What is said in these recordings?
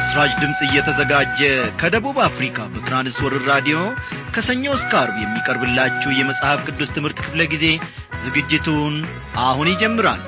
ለምሥራች ድምፅ እየተዘጋጀ ከደቡብ አፍሪካ በትራንስወርር ራዲዮ ከሰኞ እስከ አርብ የሚቀርብላችሁ የመጽሐፍ ቅዱስ ትምህርት ክፍለ ጊዜ ዝግጅቱን አሁን ይጀምራል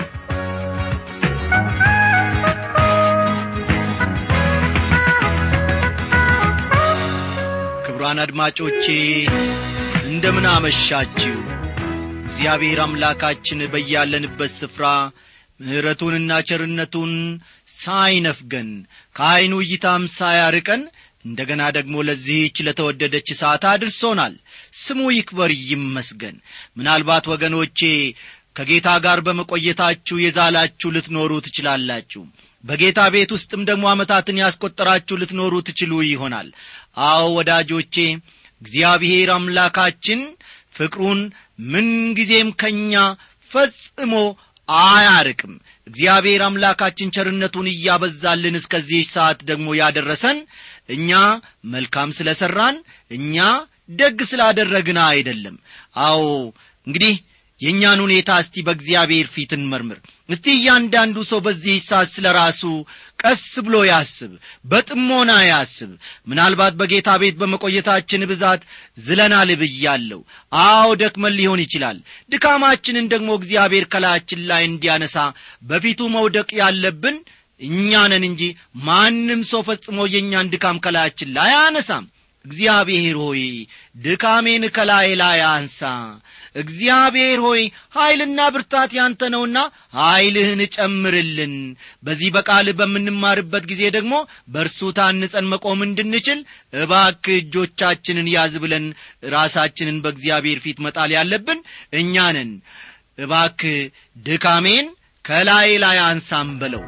ክቡራን አድማጮቼ እንደምን አመሻችሁ እግዚአብሔር አምላካችን በያለንበት ስፍራ ምሕረቱንና ቸርነቱን ሳይነፍገን ከዐይኑ እይታም ሳያርቀን እንደ ገና ደግሞ ለዚህች ለተወደደች ሰዓት አድርሶናል ስሙ ይክበር ይመስገን ምናልባት ወገኖቼ ከጌታ ጋር በመቆየታችሁ የዛላችሁ ልትኖሩ ትችላላችሁ በጌታ ቤት ውስጥም ደግሞ ዓመታትን ያስቈጠራችሁ ልትኖሩ ትችሉ ይሆናል አዎ ወዳጆቼ እግዚአብሔር አምላካችን ፍቅሩን ምንጊዜም ከእኛ ፈጽሞ አያርቅም እግዚአብሔር አምላካችን ቸርነቱን እያበዛልን እስከዚህ ሰዓት ደግሞ ያደረሰን እኛ መልካም ስለ ሠራን እኛ ደግ ስላደረግን አይደለም አዎ እንግዲህ የእኛን ሁኔታ እስቲ በእግዚአብሔር ፊት እንመርምር እስቲ እያንዳንዱ ሰው በዚህ ሰዓት ስለ ራሱ ቀስ ብሎ ያስብ በጥሞና ያስብ ምናልባት በጌታ ቤት በመቆየታችን ብዛት ዝለናል ብያለሁ አዎ ደክመን ሊሆን ይችላል ድካማችንን ደግሞ እግዚአብሔር ከላያችን ላይ እንዲያነሳ በፊቱ መውደቅ ያለብን እኛ ነን እንጂ ማንም ሰው ፈጽሞ የእኛን ድካም ከላያችን ላይ አያነሳም እግዚአብሔር ሆይ ድካሜን ከላይ ላይ አንሳ እግዚአብሔር ሆይ ኀይልና ብርታት ያንተ ነውና ኀይልህን ጨምርልን በዚህ በቃል በምንማርበት ጊዜ ደግሞ በእርሱ ታንጸን መቆም እንድንችል እባክ እጆቻችንን ያዝ ብለን ራሳችንን በእግዚአብሔር ፊት መጣል ያለብን እኛ ነን እባክ ድካሜን ከላይ ላይ አንሳም በለው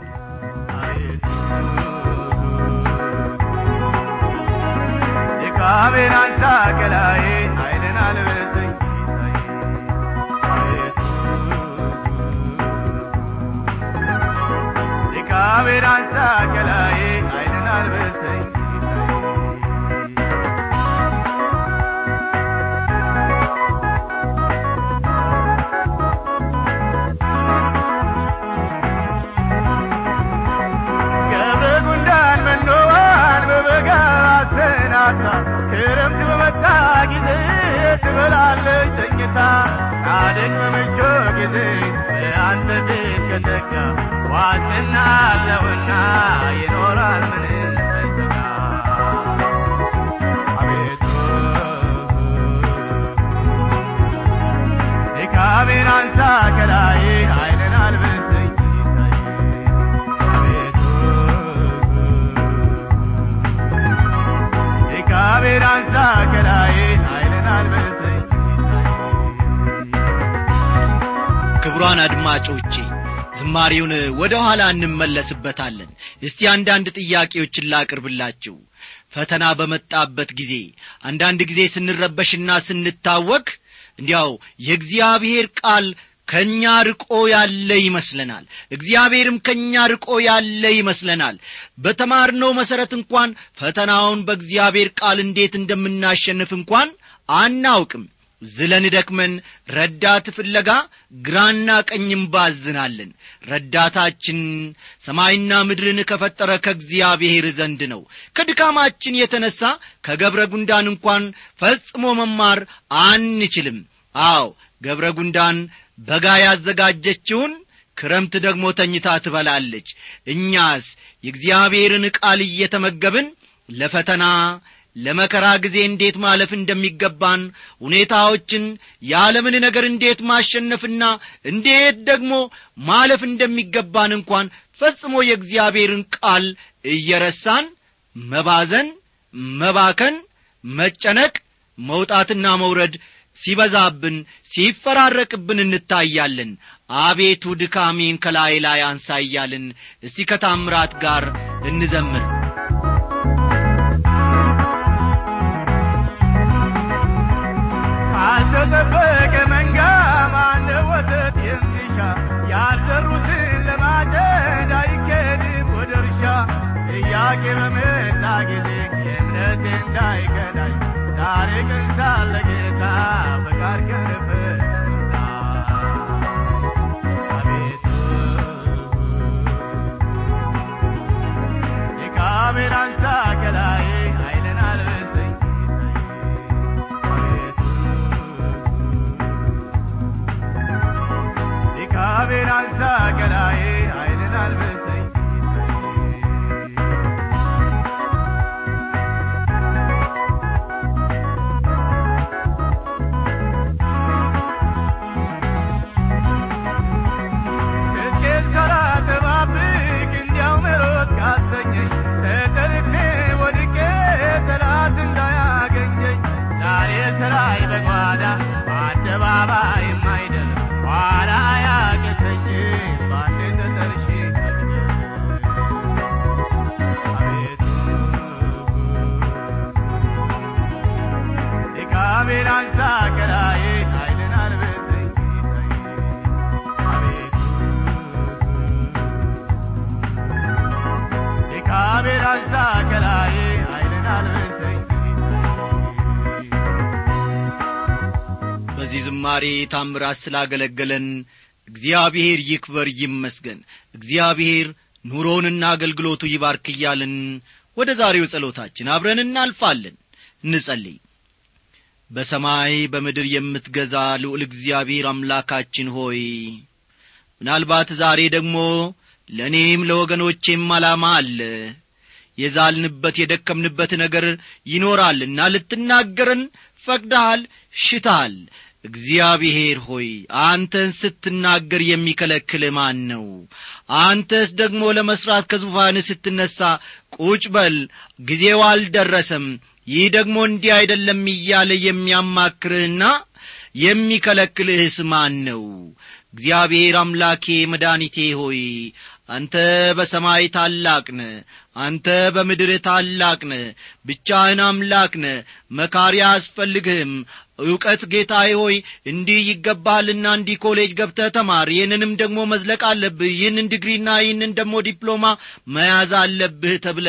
ድካሜን አንሳ ከላይ ኃይልን አልብሰኝ ድካሜን አንሳ ከላይ ኃይልን አልብሰኝ ገብረ ጉንዳን መኖዋን በበጋ አሰናታ ክረምት በመጣ ጊዜ ትበላለች ተኝታ ጻድቅ በመቾ ጊዜ በአንተ ፊት ከተጋ ዋስትና አለውና ይኖራል ምንም ሳይሰጋ አቤቱ ድካሜን አንሳ ከላይ ኃይልን አልብሰኝ አቤቱ ድካሜን አንሳ ከላይ ኃይልን አልብሰኝ ክቡራን አድማጮቼ ዝማሬውን ወደ ኋላ እንመለስበታለን እስቲ አንዳንድ ጥያቄዎችን ላቅርብላችሁ ፈተና በመጣበት ጊዜ አንዳንድ ጊዜ ስንረበሽና ስንታወክ እንዲያው የእግዚአብሔር ቃል ከእኛ ርቆ ያለ ይመስለናል እግዚአብሔርም ከእኛ ርቆ ያለ ይመስለናል በተማርነው መሠረት እንኳን ፈተናውን በእግዚአብሔር ቃል እንዴት እንደምናሸንፍ እንኳን አናውቅም ዝለን ደክመን ረዳት ፍለጋ ግራና ቀኝም ባዝናለን ረዳታችን ሰማይና ምድርን ከፈጠረ ከእግዚአብሔር ዘንድ ነው ከድካማችን የተነሣ ከገብረ ጉንዳን እንኳን ፈጽሞ መማር አንችልም አዎ ገብረ ጉንዳን በጋ ያዘጋጀችውን ክረምት ደግሞ ተኝታ ትበላለች እኛስ የእግዚአብሔርን ቃል እየተመገብን ለፈተና ለመከራ ጊዜ እንዴት ማለፍ እንደሚገባን ሁኔታዎችን የዓለምን ነገር እንዴት ማሸነፍና እንዴት ደግሞ ማለፍ እንደሚገባን እንኳን ፈጽሞ የእግዚአብሔርን ቃል እየረሳን መባዘን መባከን መጨነቅ መውጣትና መውረድ ሲበዛብን ሲፈራረቅብን እንታያለን አቤቱ ድካሜን ከላይ ላይ አንሳ እያልን እስቲ ከታምራት ጋር እንዘምር ካልተጠበቀ መንጋ ማነ ወተት የሚሻ ያልዘሩትን ለማጨድ አይኬድም ወደ እርሻ ጥያቄ በመጣ ጊዜ የእምነት እንዳይከዳኝ ዛሬ ግን ሳለ ጌታ ፈቃድ ከንበት አቤቱ እግዚአብሔር አንሳ ከላይ ኃይልን አልብሰኝ እግዚአብሔር አንሳ ከላይ ኃይልን አልብሰኝ ስኬት ሳላጠባብቅ እንዲያው መሮጥ ካሰኘኝ ተጠልፌ ወድቄ ጠላት እንዳያገኘኝ ዛሬ ስራይ በጓዳ በአደባባይ የማይደል ኋላ ያቅተኝ ባንዴ ተጠርሼ አቤቱ ድካሜን አንሳ ከላይ ኃይልን አልብሰኝ አቤቱ ድካሜን አንሳ ከላይ ኃይልን አልብሰኝ በዚህ ዝማሬ ታምራት ስላገለገለን እግዚአብሔር ይክበር ይመስገን እግዚአብሔር ኑሮውንና አገልግሎቱ ይባርክ እያልን ወደ ዛሬው ጸሎታችን አብረን እናልፋለን እንጸልይ በሰማይ በምድር የምትገዛ ልዑል እግዚአብሔር አምላካችን ሆይ ምናልባት ዛሬ ደግሞ ለእኔም ለወገኖቼም ዓላማ አለ የዛልንበት የደከምንበት ነገር ይኖራልና ልትናገረን ፈቅደሃል ሽታል እግዚአብሔር ሆይ አንተን ስትናገር የሚከለክል ማን ነው አንተስ ደግሞ ለመሥራት ከዙፋን ስትነሣ ቁጭ በል ጊዜው አልደረሰም ይህ ደግሞ እንዲህ አይደለም እያለ የሚያማክርህና የሚከለክልህስ ማን ነው እግዚአብሔር አምላኬ መድኃኒቴ ሆይ አንተ በሰማይ ታላቅ ነ አንተ በምድር ታላቅ ነ ብቻህን አምላክ ነ መካሪ አያስፈልግህም ዕውቀት ጌታዬ ሆይ እንዲህ ይገባልና እንዲህ ኮሌጅ ገብተህ ተማር ይህንንም ደግሞ መዝለቅ አለብህ ይህንን ዲግሪና ይህንን ደግሞ ዲፕሎማ መያዝ አለብህ ተብለ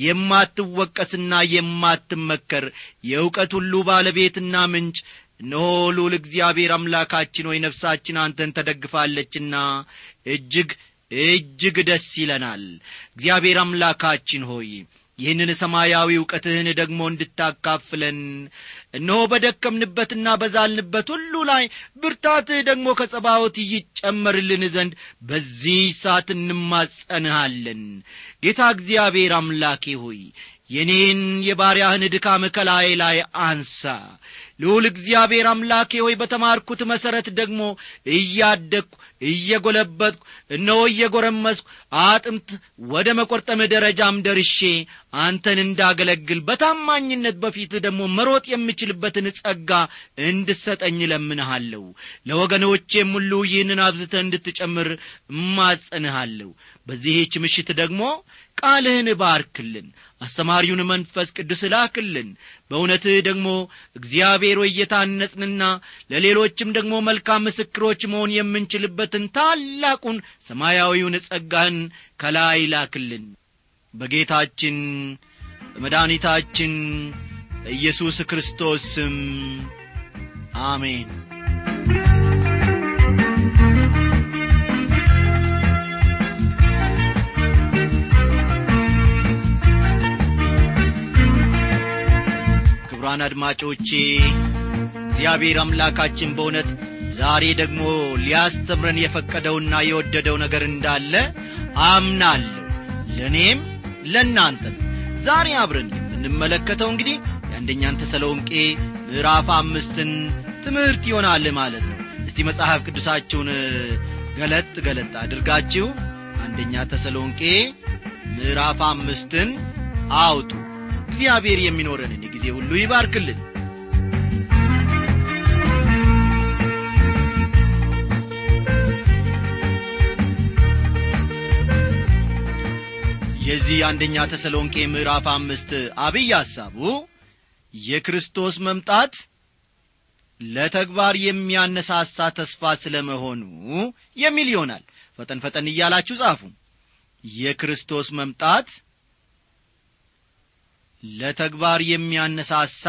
የማትወቀስና የማትመከር የእውቀት ሁሉ ባለቤትና ምንጭ እነሆ ልዑል እግዚአብሔር አምላካችን ሆይ ነፍሳችን አንተን ተደግፋለችና እጅግ እጅግ ደስ ይለናል እግዚአብሔር አምላካችን ሆይ ይህንን ሰማያዊ ዕውቀትህን ደግሞ እንድታካፍለን እነሆ በደከምንበትና በዛልንበት ሁሉ ላይ ብርታትህ ደግሞ ከጸባዖት ይጨመርልን ዘንድ በዚህ ሰዓት እንማጸንሃለን ጌታ እግዚአብሔር አምላኬ ሆይ የኔን የባሪያህን ድካም ከላይ ላይ አንሳ ልዑል እግዚአብሔር አምላኬ ሆይ በተማርኩት መሠረት ደግሞ እያደግኩ እየጐለበትኩ እነሆ እየጐረመስኩ አጥምት ወደ መቈርጠም ደረጃም ደርሼ አንተን እንዳገለግል በታማኝነት በፊት ደግሞ መሮጥ የምችልበትን ጸጋ እንድሰጠኝ እለምንሃለሁ ለወገኖቼም ሁሉ ይህንን አብዝተ እንድትጨምር እማጸንሃለሁ በዚህች ምሽት ደግሞ ቃልህን ባርክልን አስተማሪውን መንፈስ ቅዱስ ላክልን በእውነትህ ደግሞ እግዚአብሔር ሆይ እየታነጽንና ለሌሎችም ደግሞ መልካም ምስክሮች መሆን የምንችልበትን ታላቁን ሰማያዊውን ጸጋህን ከላይ ላክልን በጌታችን በመድኃኒታችን ኢየሱስ ክርስቶስ ስም አሜን ክቡራን አድማጮቼ እግዚአብሔር አምላካችን በእውነት ዛሬ ደግሞ ሊያስተምረን የፈቀደውና የወደደው ነገር እንዳለ አምናለሁ ለእኔም ለእናንተም ዛሬ አብረን የምንመለከተው እንግዲህ የአንደኛን ተሰሎንቄ ምዕራፍ አምስትን ትምህርት ይሆናል ማለት ነው እስቲ መጽሐፍ ቅዱሳችሁን ገለጥ ገለጥ አድርጋችሁ አንደኛ ተሰሎንቄ ምዕራፍ አምስትን አውጡ እግዚአብሔር የሚኖረንን ጊዜ ሁሉ ይባርክልን የዚህ አንደኛ ተሰሎንቄ ምዕራፍ አምስት አብይ ሐሳቡ የክርስቶስ መምጣት ለተግባር የሚያነሳሳ ተስፋ ስለ መሆኑ የሚል ይሆናል ፈጠን ፈጠን እያላችሁ ጻፉ የክርስቶስ መምጣት ለተግባር የሚያነሳሳ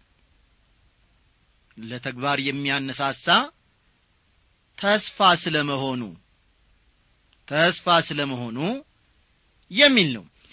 ለተግባር የሚያነሳሳ ተስፋ ስለ መሆኑ ተስፋ ስለ መሆኑ የሚል ነው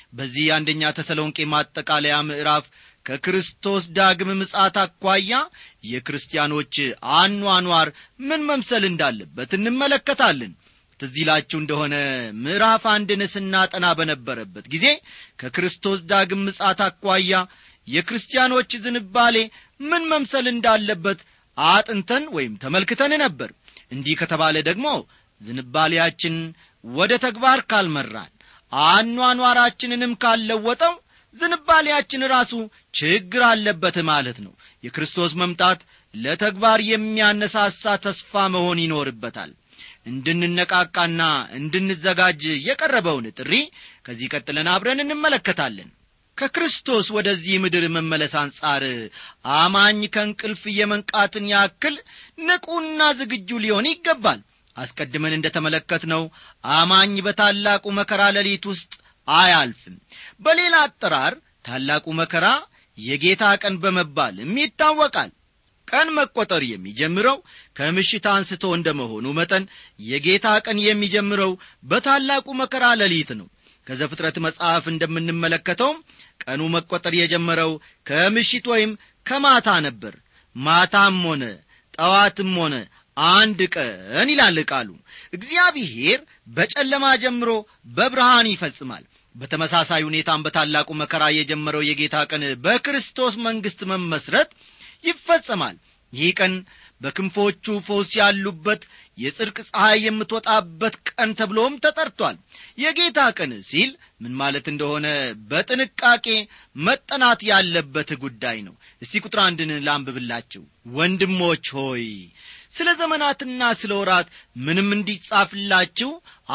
በዚህ አንደኛ ተሰሎንቄ ማጠቃለያ ምዕራፍ ከክርስቶስ ዳግም ምጻት አኳያ የክርስቲያኖች አኗኗር ምን መምሰል እንዳለበት እንመለከታለን ትዝ ይላችሁ እንደሆነ ምዕራፍ አንድን ስናጠና በነበረበት ጊዜ ከክርስቶስ ዳግም ምጻት አኳያ የክርስቲያኖች ዝንባሌ ምን መምሰል እንዳለበት አጥንተን ወይም ተመልክተን ነበር እንዲህ ከተባለ ደግሞ ዝንባሌያችን ወደ ተግባር ካልመራን አኗኗራችንንም ካልለወጠው ዝንባሌያችን ራሱ ችግር አለበት ማለት ነው የክርስቶስ መምጣት ለተግባር የሚያነሳሳ ተስፋ መሆን ይኖርበታል እንድንነቃቃና እንድንዘጋጅ የቀረበውን ጥሪ ከዚህ ቀጥለን አብረን እንመለከታለን ከክርስቶስ ወደዚህ ምድር መመለስ አንጻር አማኝ ከእንቅልፍ የመንቃትን ያክል ንቁና ዝግጁ ሊሆን ይገባል አስቀድመን እንደ ተመለከትነው አማኝ በታላቁ መከራ ሌሊት ውስጥ አያልፍም በሌላ አጠራር ታላቁ መከራ የጌታ ቀን በመባልም ይታወቃል ቀን መቆጠር የሚጀምረው ከምሽት አንስቶ እንደ መሆኑ መጠን የጌታ ቀን የሚጀምረው በታላቁ መከራ ሌሊት ነው ከዘፍጥረት መጽሐፍ እንደምንመለከተውም ቀኑ መቆጠር የጀመረው ከምሽት ወይም ከማታ ነበር ማታም ሆነ ጠዋትም ሆነ አንድ ቀን ይላል ቃሉ እግዚአብሔር በጨለማ ጀምሮ በብርሃን ይፈጽማል በተመሳሳይ ሁኔታም በታላቁ መከራ የጀመረው የጌታ ቀን በክርስቶስ መንግሥት መመስረት ይፈጸማል ይህ ቀን በክንፎቹ ፈውስ ያሉበት የጽድቅ ፀሐይ የምትወጣበት ቀን ተብሎም ተጠርቷል የጌታ ቀን ሲል ምን ማለት እንደሆነ በጥንቃቄ መጠናት ያለበት ጉዳይ ነው እስቲ ቁጥር አንድን ላንብብላችሁ ወንድሞች ሆይ ስለ ዘመናትና ስለ ወራት ምንም እንዲጻፍላችሁ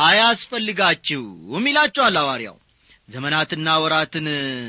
አያስፈልጋችሁም ይላችኋል ሐዋርያው ዘመናትና ወራትን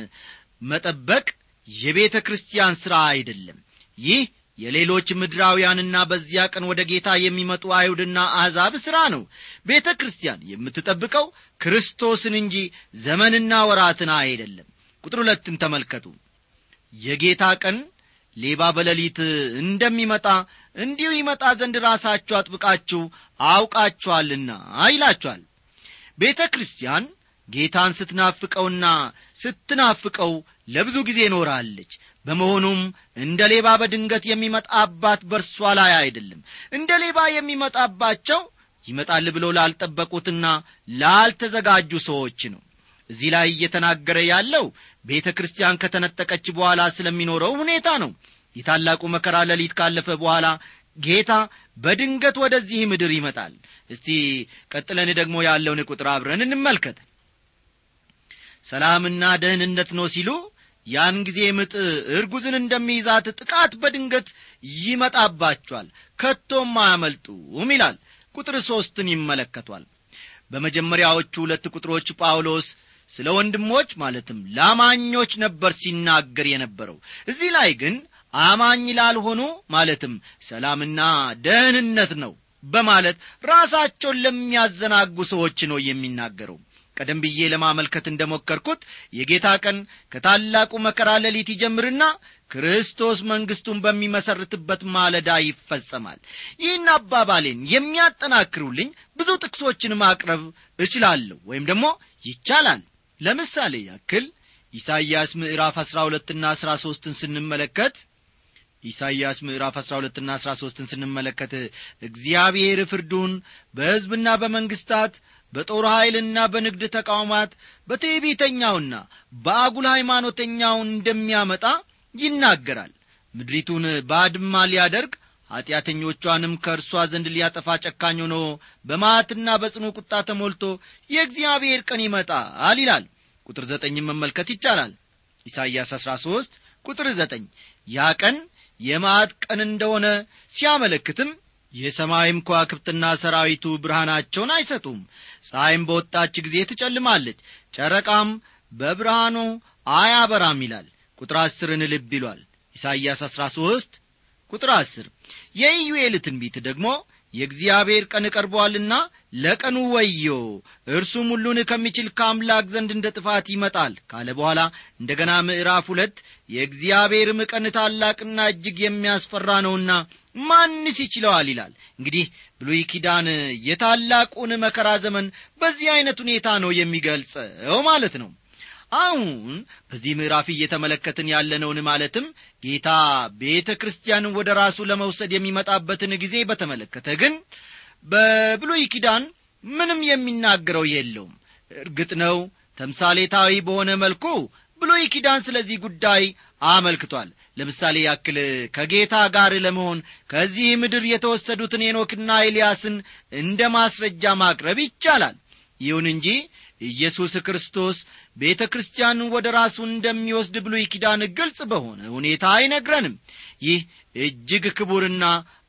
መጠበቅ የቤተ ክርስቲያን ሥራ አይደለም ይህ የሌሎች ምድራውያንና በዚያ ቀን ወደ ጌታ የሚመጡ አይሁድና አሕዛብ ሥራ ነው ቤተ ክርስቲያን የምትጠብቀው ክርስቶስን እንጂ ዘመንና ወራትን አይደለም ቁጥር ሁለትን ተመልከቱ የጌታ ቀን ሌባ በሌሊት እንደሚመጣ እንዲሁ ይመጣ ዘንድ ራሳችሁ አጥብቃችሁ አውቃችኋልና ይላችኋል ቤተ ክርስቲያን ጌታን ስትናፍቀውና ስትናፍቀው ለብዙ ጊዜ ኖራለች በመሆኑም እንደ ሌባ በድንገት የሚመጣባት በርሷ ላይ አይደለም እንደ ሌባ የሚመጣባቸው ይመጣል ብለው ላልጠበቁትና ላልተዘጋጁ ሰዎች ነው እዚህ ላይ እየተናገረ ያለው ቤተ ክርስቲያን ከተነጠቀች በኋላ ስለሚኖረው ሁኔታ ነው የታላቁ መከራ ሌሊት ካለፈ በኋላ ጌታ በድንገት ወደዚህ ምድር ይመጣል እስቲ ቀጥለን ደግሞ ያለውን ቁጥር አብረን እንመልከት ሰላምና ደህንነት ነው ሲሉ ያን ጊዜ ምጥ እርጉዝን እንደሚይዛት ጥቃት በድንገት ይመጣባቸዋል ከቶም አያመልጡም ይላል ቁጥር ሦስትን ይመለከቷል በመጀመሪያዎቹ ሁለት ቁጥሮች ጳውሎስ ስለ ወንድሞች ማለትም ላማኞች ነበር ሲናገር የነበረው እዚህ ላይ ግን አማኝ ላልሆኑ ማለትም ሰላምና ደህንነት ነው በማለት ራሳቸውን ለሚያዘናጉ ሰዎች ነው የሚናገረው ቀደም ብዬ ለማመልከት እንደ ሞከርኩት የጌታ ቀን ከታላቁ መከራ ሌሊት ይጀምርና ክርስቶስ መንግሥቱን በሚመሰርትበት ማለዳ ይፈጸማል ይህን አባባሌን የሚያጠናክሩልኝ ብዙ ጥቅሶችን ማቅረብ እችላለሁ ወይም ደግሞ ይቻላል ለምሳሌ ያክል ኢሳይያስ ምዕራፍ አሥራ ሁለትና አሥራ ሦስትን ስንመለከት ኢሳይያስ ምዕራፍ አሥራ ሁለትና አሥራ ሦስትን ስንመለከት እግዚአብሔር ፍርዱን በሕዝብና በመንግሥታት በጦር ኀይልና በንግድ ተቃውማት በትዕቢተኛውና በአጉል ሃይማኖተኛው እንደሚያመጣ ይናገራል ምድሪቱን ባድማ ሊያደርግ ኀጢአተኞቿንም ከእርሷ ዘንድ ሊያጠፋ ጨካኝ ሆኖ በማትና በጽኑ ቁጣ ተሞልቶ የእግዚአብሔር ቀን ይመጣል ይላል ቁጥር ዘጠኝን መመልከት ይቻላል ኢሳይያስ አሥራ ሦስት ቁጥር ዘጠኝ ያ ቀን የማዕት ቀን እንደሆነ ሲያመለክትም የሰማይም ከዋክብትና ሰራዊቱ ብርሃናቸውን አይሰጡም ፀሐይም በወጣች ጊዜ ትጨልማለች ጨረቃም በብርሃኑ አያበራም ይላል ቁጥር አስርን ልብ ይሏል ኢሳይያስ አሥራ ሦስት ቁጥር አስር የኢዩኤል ትንቢት ደግሞ የእግዚአብሔር ቀን ቀርቧልና ለቀኑ ወዮ እርሱም ሁሉን ከሚችል ከአምላክ ዘንድ እንደ ጥፋት ይመጣል ካለ በኋላ እንደገና ምዕራፍ ሁለት የእግዚአብሔርም ቀን ታላቅና እጅግ የሚያስፈራ ነውና ማንስ ይችለዋል ይላል እንግዲህ ብሉይ ኪዳን የታላቁን መከራ ዘመን በዚህ ዐይነት ሁኔታ ነው የሚገልጸው ማለት ነው አሁን በዚህ ምዕራፍ እየተመለከትን ያለነውን ማለትም ጌታ ቤተ ክርስቲያንን ወደ ራሱ ለመውሰድ የሚመጣበትን ጊዜ በተመለከተ ግን በብሉይ ኪዳን ምንም የሚናገረው የለውም እርግጥ ነው ተምሳሌታዊ በሆነ መልኩ ብሉይ ኪዳን ስለዚህ ጉዳይ አመልክቷል ለምሳሌ ያክል ከጌታ ጋር ለመሆን ከዚህ ምድር የተወሰዱትን ሄኖክና ኤልያስን እንደ ማስረጃ ማቅረብ ይቻላል ይሁን እንጂ ኢየሱስ ክርስቶስ ቤተ ክርስቲያንን ወደ ራሱ እንደሚወስድ ብሉይ ኪዳን ግልጽ በሆነ ሁኔታ አይነግረንም ይህ እጅግ ክቡርና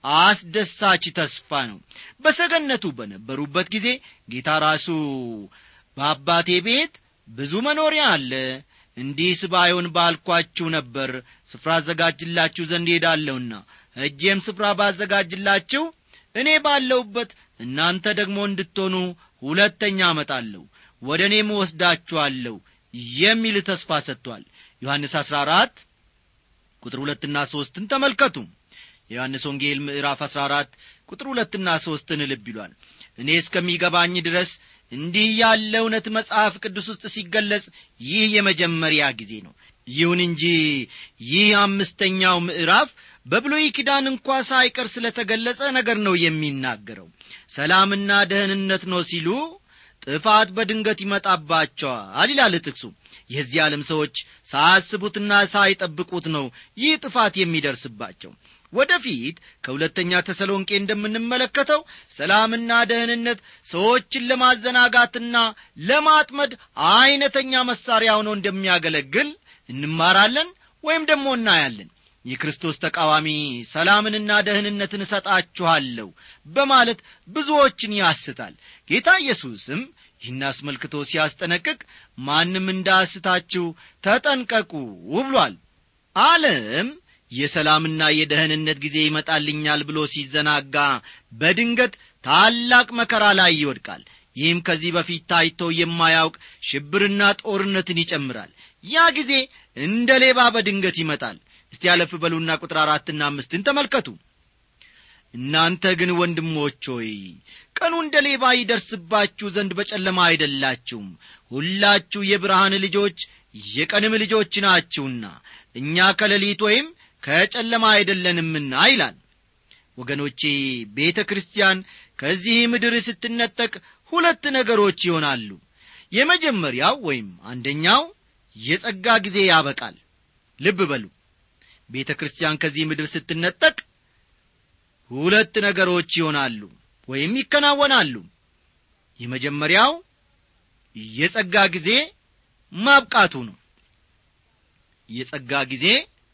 አስደሳች ተስፋ ነው በሰገነቱ በነበሩበት ጊዜ ጌታ ራሱ በአባቴ ቤት ብዙ መኖሪያ አለ እንዲህስ ባይሆን ባልኳችሁ ነበር ስፍራ አዘጋጅላችሁ ዘንድ ሄዳለሁና እጄም ስፍራ ባዘጋጅላችሁ እኔ ባለሁበት እናንተ ደግሞ እንድትሆኑ ሁለተኛ አመጣለሁ ወደ እኔም ወስዳችኋለሁ የሚል ተስፋ ሰጥቷል ዮሐንስ 14 ቁጥር ሁለትና ሦስትን ተመልከቱ የዮሐንስ ወንጌል ምዕራፍ 14 ቁጥር ሁለትና ሦስትን ልብ ይሏል እኔ እስከሚገባኝ ድረስ እንዲህ ያለ እውነት መጽሐፍ ቅዱስ ውስጥ ሲገለጽ ይህ የመጀመሪያ ጊዜ ነው ይሁን እንጂ ይህ አምስተኛው ምዕራፍ በብሉይ ኪዳን እንኳ ሳይቀር ስለ ተገለጸ ነገር ነው የሚናገረው ሰላምና ደህንነት ነው ሲሉ ጥፋት በድንገት ይመጣባቸዋል ይላል ጥቅሱ የዚህ ዓለም ሰዎች ሳያስቡትና ሳይጠብቁት ነው ይህ ጥፋት የሚደርስባቸው ወደፊት ከሁለተኛ ተሰሎንቄ እንደምንመለከተው ሰላምና ደህንነት ሰዎችን ለማዘናጋትና ለማጥመድ አይነተኛ መሳሪያ ሆኖ እንደሚያገለግል እንማራለን ወይም ደግሞ እናያለን የክርስቶስ ተቃዋሚ ሰላምንና ደህንነትን እሰጣችኋለሁ በማለት ብዙዎችን ያስታል ጌታ ኢየሱስም ይህን አስመልክቶ ሲያስጠነቅቅ ማንም እንዳስታችሁ ተጠንቀቁ ብሏል ዓለም የሰላምና የደህንነት ጊዜ ይመጣልኛል ብሎ ሲዘናጋ በድንገት ታላቅ መከራ ላይ ይወድቃል ይህም ከዚህ በፊት ታይቶ የማያውቅ ሽብርና ጦርነትን ይጨምራል ያ ጊዜ እንደ ሌባ በድንገት ይመጣል እስቲ ያለፍ በሉና ቁጥር አራትና አምስትን ተመልከቱ እናንተ ግን ወንድሞች ሆይ ቀኑ እንደ ሌባ ይደርስባችሁ ዘንድ በጨለማ አይደላችሁም ሁላችሁ የብርሃን ልጆች የቀንም ልጆች ናችሁና እኛ ከሌሊት ወይም ከጨለማ አይደለንምና ይላል ወገኖቼ ቤተ ክርስቲያን ከዚህ ምድር ስትነጠቅ ሁለት ነገሮች ይሆናሉ የመጀመሪያው ወይም አንደኛው የጸጋ ጊዜ ያበቃል ልብ በሉ ቤተ ክርስቲያን ከዚህ ምድር ስትነጠቅ ሁለት ነገሮች ይሆናሉ ወይም ይከናወናሉ የመጀመሪያው የጸጋ ጊዜ ማብቃቱ ነው የጸጋ ጊዜ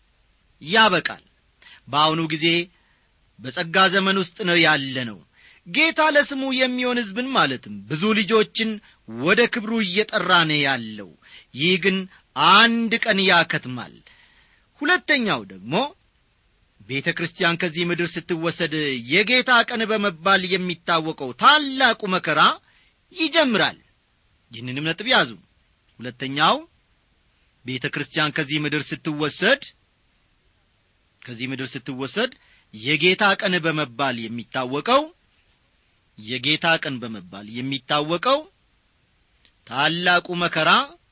ያበቃል በአሁኑ ጊዜ በጸጋ ዘመን ውስጥ ነው ያለ ነው ጌታ ለስሙ የሚሆን ሕዝብን ማለትም ብዙ ልጆችን ወደ ክብሩ እየጠራ ነው ያለው ይህ ግን አንድ ቀን ያከትማል ሁለተኛው ደግሞ ቤተ ክርስቲያን ከዚህ ምድር ስትወሰድ የጌታ ቀን በመባል የሚታወቀው ታላቁ መከራ ይጀምራል ይህንንም ነጥብ ያዙ ሁለተኛው ቤተ ክርስቲያን ከዚህ ምድር ስትወሰድ ከዚህ ምድር ስትወሰድ የጌታ ቀን በመባል የሚታወቀው የጌታ ቀን በመባል የሚታወቀው ታላቁ መከራ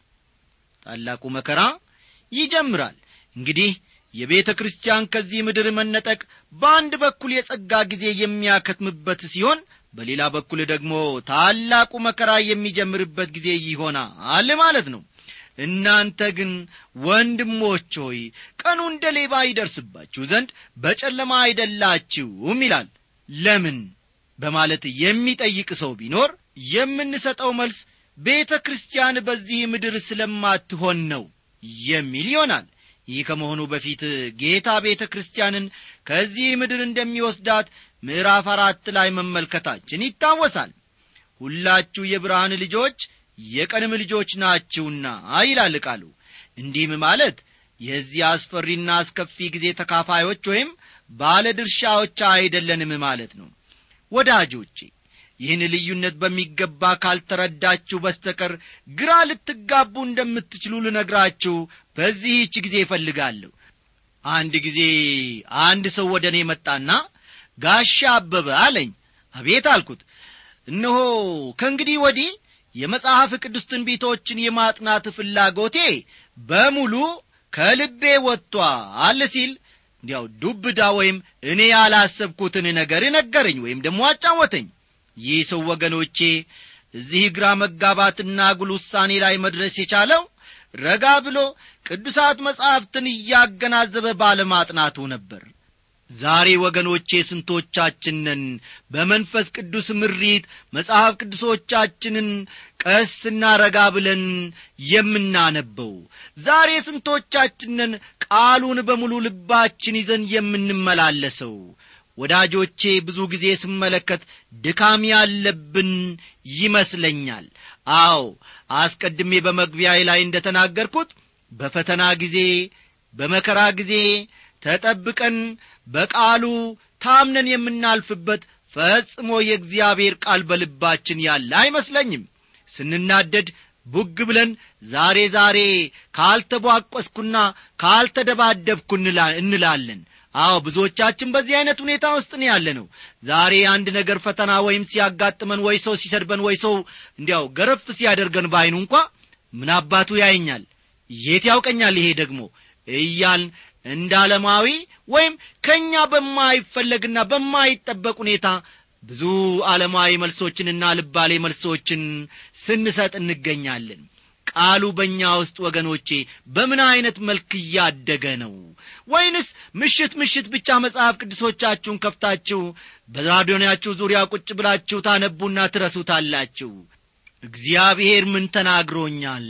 ታላቁ መከራ ይጀምራል እንግዲህ የቤተ ክርስቲያን ከዚህ ምድር መነጠቅ በአንድ በኩል የጸጋ ጊዜ የሚያከትምበት ሲሆን በሌላ በኩል ደግሞ ታላቁ መከራ የሚጀምርበት ጊዜ ይሆናል ማለት ነው እናንተ ግን ወንድሞች ሆይ ቀኑ እንደ ሌባ ይደርስባችሁ ዘንድ በጨለማ አይደላችሁም ይላል ለምን በማለት የሚጠይቅ ሰው ቢኖር የምንሰጠው መልስ ቤተ ክርስቲያን በዚህ ምድር ስለማትሆን ነው የሚል ይሆናል ይህ ከመሆኑ በፊት ጌታ ቤተ ክርስቲያንን ከዚህ ምድር እንደሚወስዳት ምዕራፍ አራት ላይ መመልከታችን ይታወሳል ሁላችሁ የብርሃን ልጆች የቀንም ልጆች ናችሁና ይላል ቃሉ እንዲህም ማለት የዚህ አስፈሪና አስከፊ ጊዜ ተካፋዮች ወይም ባለ ድርሻዎች አይደለንም ማለት ነው ወዳጆቼ ይህን ልዩነት በሚገባ ካልተረዳችሁ በስተቀር ግራ ልትጋቡ እንደምትችሉ ልነግራችሁ በዚህች ጊዜ እፈልጋለሁ አንድ ጊዜ አንድ ሰው ወደ እኔ መጣና ጋሻ አበበ አለኝ አቤት አልኩት እነሆ ከእንግዲህ ወዲህ የመጽሐፍ ቅዱስ ትንቢቶችን የማጥናት ፍላጎቴ በሙሉ ከልቤ ወጥቷል ሲል እንዲያው ዱብዳ ወይም እኔ ያላሰብኩትን ነገር ነገረኝ ወይም ደግሞ አጫወተኝ ይህ ሰው ወገኖቼ እዚህ ግራ መጋባትና ጉል ውሳኔ ላይ መድረስ የቻለው ረጋ ብሎ ቅዱሳት መጻሕፍትን እያገናዘበ ባለማጥናቱ ነበር ዛሬ ወገኖቼ ስንቶቻችንን በመንፈስ ቅዱስ ምሪት መጽሐፍ ቅዱሶቻችንን ቀስና ረጋ ብለን የምናነበው ዛሬ ስንቶቻችንን ቃሉን በሙሉ ልባችን ይዘን የምንመላለሰው ወዳጆቼ ብዙ ጊዜ ስመለከት ድካም ያለብን ይመስለኛል አዎ አስቀድሜ በመግቢያዬ ላይ እንደ ተናገርኩት በፈተና ጊዜ በመከራ ጊዜ ተጠብቀን በቃሉ ታምነን የምናልፍበት ፈጽሞ የእግዚአብሔር ቃል በልባችን ያለ አይመስለኝም ስንናደድ ቡግ ብለን ዛሬ ዛሬ ካልተቧቆስኩና ካልተደባደብኩ እንላለን አዎ ብዙዎቻችን በዚህ አይነት ሁኔታ ውስጥ ነው ያለ ነው ዛሬ አንድ ነገር ፈተና ወይም ሲያጋጥመን ወይ ሰው ሲሰድበን ወይ ሰው እንዲያው ገረፍ ሲያደርገን በአይኑ እንኳ ምን አባቱ ያየኛል የት ያውቀኛል ይሄ ደግሞ እያልን እንደ ዓለማዊ ወይም ከእኛ በማይፈለግና በማይጠበቅ ሁኔታ ብዙ ዓለማዊ መልሶችንና ልባሌ መልሶችን ስንሰጥ እንገኛለን ቃሉ በእኛ ውስጥ ወገኖቼ በምን ዐይነት መልክ እያደገ ነው ወይንስ ምሽት ምሽት ብቻ መጽሐፍ ቅዱሶቻችሁን ከፍታችሁ በራዲዮናችሁ ዙሪያ ቁጭ ብላችሁ ታነቡና ትረሱታላችሁ እግዚአብሔር ምን ተናግሮኛል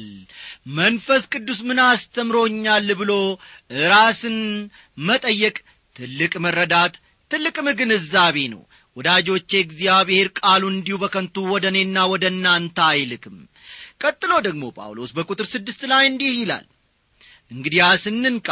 መንፈስ ቅዱስ ምን አስተምሮኛል ብሎ ራስን መጠየቅ ትልቅ መረዳት ትልቅም ግንዛቤ ነው ወዳጆቼ እግዚአብሔር ቃሉ እንዲሁ በከንቱ ወደ እኔና ወደ እናንተ አይልክም ቀጥሎ ደግሞ ጳውሎስ በቁጥር ስድስት ላይ እንዲህ ይላል እንግዲያስ እንንቃ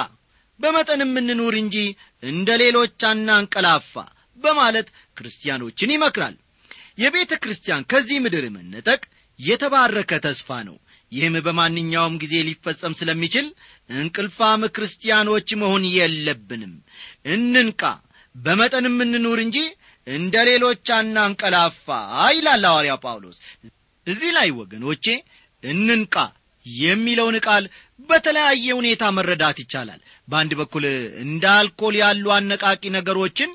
በመጠንም እንኑር እንጂ እንደ ሌሎች አናንቀላፋ በማለት ክርስቲያኖችን ይመክራል የቤተ ክርስቲያን ከዚህ ምድር መነጠቅ የተባረከ ተስፋ ነው ይህም በማንኛውም ጊዜ ሊፈጸም ስለሚችል እንቅልፋም ክርስቲያኖች መሆን የለብንም እንንቃ በመጠንም እንኑር እንጂ እንደ ሌሎች አናንቀላፋ ይላል ሐዋርያ ጳውሎስ እዚህ ላይ ወገኖቼ እንንቃ የሚለውን ቃል በተለያየ ሁኔታ መረዳት ይቻላል በአንድ በኩል እንደ አልኮል ያሉ አነቃቂ ነገሮችን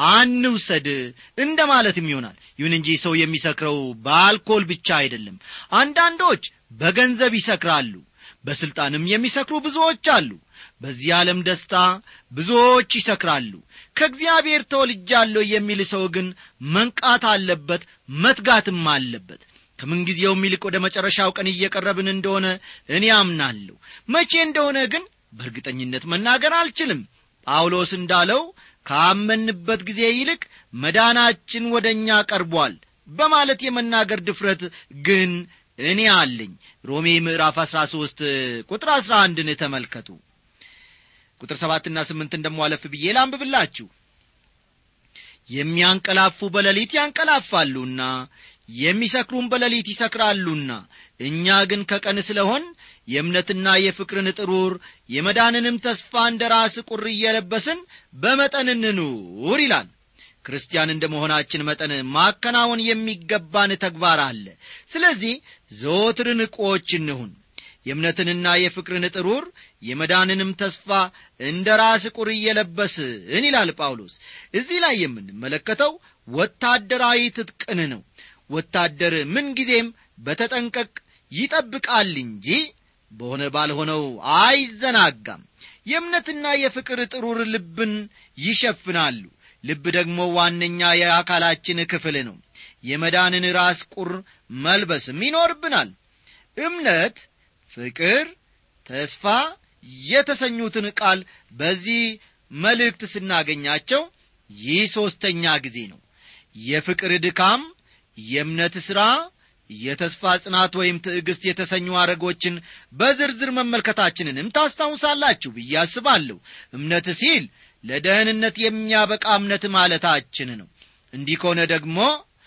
አንውሰድ እንደ ማለትም ይሆናል ይሁን እንጂ ሰው የሚሰክረው በአልኮል ብቻ አይደለም አንዳንዶች በገንዘብ ይሰክራሉ በሥልጣንም የሚሰክሩ ብዙዎች አሉ በዚህ ዓለም ደስታ ብዙዎች ይሰክራሉ ከእግዚአብሔር ተወልጃለሁ የሚል ሰው ግን መንቃት አለበት መትጋትም አለበት ከምንጊዜውም ይልቅ ወደ መጨረሻው ቀን እየቀረብን እንደሆነ እኔ አምናለሁ መቼ እንደሆነ ግን በእርግጠኝነት መናገር አልችልም ጳውሎስ እንዳለው ካመንበት ጊዜ ይልቅ መዳናችን ወደ እኛ ቀርቧል በማለት የመናገር ድፍረት ግን እኔ አለኝ ሮሜ ምዕራፍ አሥራ ሦስት ቁጥር አሥራ አንድን ተመልከቱ ቁጥር ሰባትና ስምንት እንደሟለፍ ብዬ ላንብብላችሁ የሚያንቀላፉ በሌሊት ያንቀላፋሉና የሚሰክሩም በሌሊት ይሰክራሉና እኛ ግን ከቀን ስለሆን የእምነትና የፍቅርን ጥሩር የመዳንንም ተስፋ እንደ ራስ ቁር እየለበስን በመጠን እንኑር ይላል ክርስቲያን እንደ መሆናችን መጠን ማከናወን የሚገባን ተግባር አለ ስለዚህ ዘወትር ንቆች እንሁን የእምነትንና የፍቅርን ጥሩር የመዳንንም ተስፋ እንደ ራስ ቁር እየለበስን ይላል ጳውሎስ እዚህ ላይ የምንመለከተው ወታደራዊ ትጥቅን ነው ወታደር ምንጊዜም በተጠንቀቅ ይጠብቃል እንጂ በሆነ ባልሆነው አይዘናጋም የእምነትና የፍቅር ጥሩር ልብን ይሸፍናሉ ልብ ደግሞ ዋነኛ የአካላችን ክፍል ነው የመዳንን ራስ ቁር መልበስም ይኖርብናል እምነት ፍቅር ተስፋ የተሰኙትን ቃል በዚህ መልእክት ስናገኛቸው ይህ ሦስተኛ ጊዜ ነው የፍቅር ድካም የእምነት ሥራ የተስፋ ጽናት ወይም ትዕግሥት የተሰኙ አረጎችን በዝርዝር መመልከታችንንም ታስታውሳላችሁ ብዬ አስባለሁ እምነት ሲል ለደህንነት የሚያበቃ እምነት ማለታችን ነው እንዲህ ከሆነ ደግሞ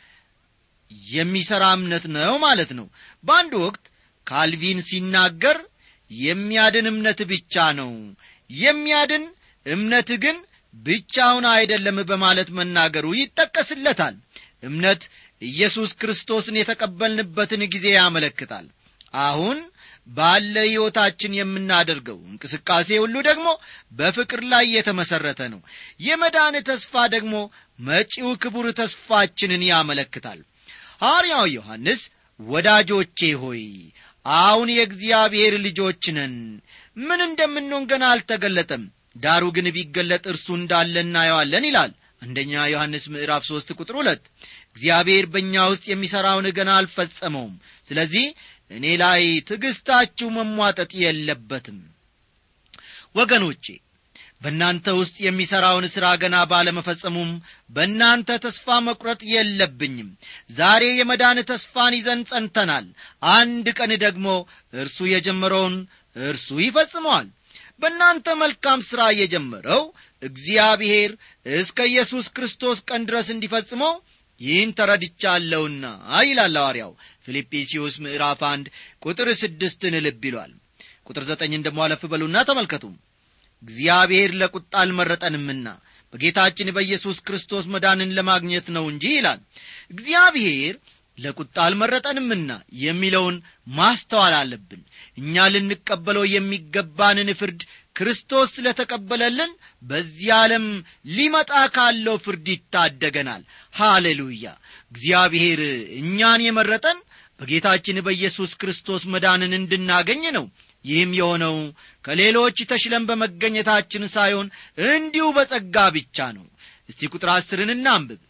የሚሠራ እምነት ነው ማለት ነው በአንድ ወቅት ካልቪን ሲናገር የሚያድን እምነት ብቻ ነው የሚያድን እምነት ግን ብቻውን አይደለም በማለት መናገሩ ይጠቀስለታል እምነት ኢየሱስ ክርስቶስን የተቀበልንበትን ጊዜ ያመለክታል አሁን ባለ ሕይወታችን የምናደርገው እንቅስቃሴ ሁሉ ደግሞ በፍቅር ላይ የተመሠረተ ነው የመዳን ተስፋ ደግሞ መጪው ክቡር ተስፋችንን ያመለክታል ሐዋርያው ዮሐንስ ወዳጆቼ ሆይ አሁን የእግዚአብሔር ልጆች ነን ምን እንደምንሆን ገና አልተገለጠም ዳሩ ግን ቢገለጥ እርሱ እንዳለ እናየዋለን ይላል አንደኛ ዮሐንስ ምዕራፍ ሦስት ቁጥር ሁለት እግዚአብሔር በእኛ ውስጥ የሚሠራውን ገና አልፈጸመውም ስለዚህ እኔ ላይ ትዕግሥታችሁ መሟጠጥ የለበትም ወገኖቼ በእናንተ ውስጥ የሚሠራውን ሥራ ገና ባለመፈጸሙም በእናንተ ተስፋ መቁረጥ የለብኝም ዛሬ የመዳን ተስፋን ይዘን ጸንተናል አንድ ቀን ደግሞ እርሱ የጀመረውን እርሱ ይፈጽመዋል በእናንተ መልካም ሥራ የጀመረው እግዚአብሔር እስከ ኢየሱስ ክርስቶስ ቀን ድረስ እንዲፈጽመው ይህን ተረድቻለሁና ይላል ሐዋርያው ፊልጵስዩስ ምዕራፍ አንድ ቁጥር ስድስትን ልብ ይሏል ቁጥር ዘጠኝን ደሞ አለፍ በሉና ተመልከቱ እግዚአብሔር ለቁጣ አልመረጠንምና በጌታችን በኢየሱስ ክርስቶስ መዳንን ለማግኘት ነው እንጂ ይላል እግዚአብሔር ለቁጣ አልመረጠንምና የሚለውን ማስተዋል አለብን እኛ ልንቀበለው የሚገባንን ፍርድ ክርስቶስ ስለ ተቀበለልን በዚህ ዓለም ሊመጣ ካለው ፍርድ ይታደገናል ሃሌሉያ እግዚአብሔር እኛን የመረጠን በጌታችን በኢየሱስ ክርስቶስ መዳንን እንድናገኝ ነው ይህም የሆነው ከሌሎች ተሽለን በመገኘታችን ሳይሆን እንዲሁ በጸጋ ብቻ ነው እስቲ ቁጥር አስርን እናንብብ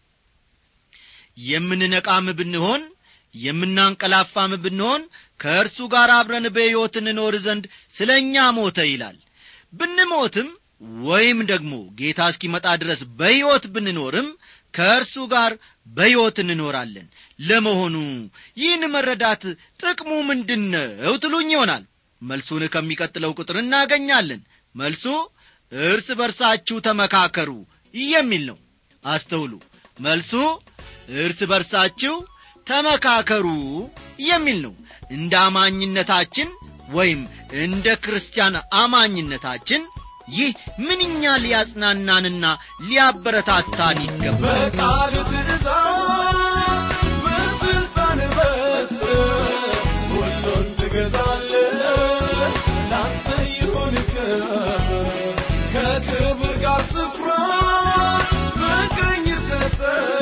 የምንነቃም ብንሆን የምናንቀላፋም ብንሆን ከእርሱ ጋር አብረን በሕይወት እንኖር ዘንድ ስለ እኛ ሞተ ይላል ብንሞትም ወይም ደግሞ ጌታ እስኪመጣ ድረስ በሕይወት ብንኖርም ከእርሱ ጋር በሕይወት እንኖራለን ለመሆኑ ይህን መረዳት ጥቅሙ ምንድን ነው ትሉኝ ይሆናል መልሱን ከሚቀጥለው ቁጥር እናገኛለን መልሱ እርስ በርሳችሁ ተመካከሩ የሚል ነው አስተውሉ መልሱ እርስ በርሳችሁ ተመካከሩ የሚል ነው እንደ አማኝነታችን ወይም እንደ ክርስቲያን አማኝነታችን ይህ ምንኛ ሊያጽናናንና ሊያበረታታን ይገባል በቃል ትእዛዝ በስልጣን በት ሁሉን ትገዛለ ላንተ ይሁን ክብር ከክብር ጋር ስፍራ በቀኝ ሰጠ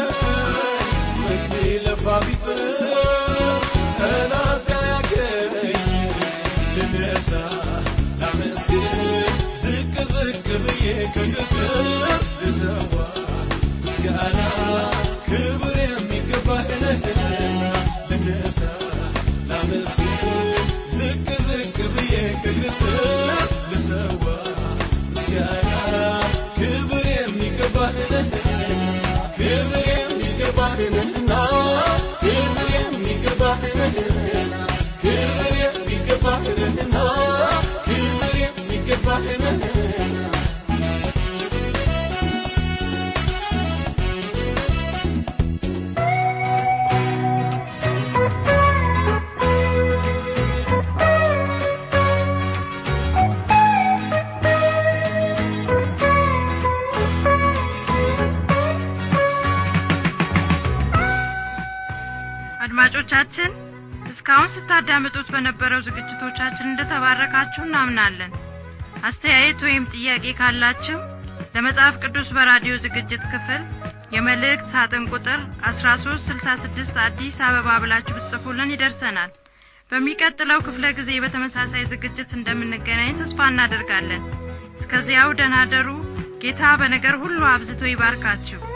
ምግቢ ለፋ ቢጥር ጠላት ያገኝ ልነሳ ላመስግን ዝቅ ዝቅ ብዬ ከንስር ልሰዋ ምስጋና ክብር የሚገባህ ነህና ልነሳ ላመስግን ዝቅ ዝቅ ብዬ ከንስር ልሰዋ ምስጋና ክብር የሚገባህ ነህና ክብር የሚገባህ ነህና ክብር የሚገባህ ነህና ክብር የሚገባህ ነህና ክብር የሚገባህ ነህና አድማጮቻችን እስካሁን ስታዳምጡት በነበረው ዝግጅቶቻችን እንደተባረካችሁ እናምናለን አስተያየት ወይም ጥያቄ ካላችሁ ለመጽሐፍ ቅዱስ በራዲዮ ዝግጅት ክፍል የመልእክት ሳጥን ቁጥር 1366 አዲስ አበባ ብላችሁ ብትጽፉልን ይደርሰናል በሚቀጥለው ክፍለ ጊዜ በተመሳሳይ ዝግጅት እንደምንገናኝ ተስፋ እናደርጋለን እስከዚያው ደናደሩ ጌታ በነገር ሁሉ አብዝቶ ይባርካችሁ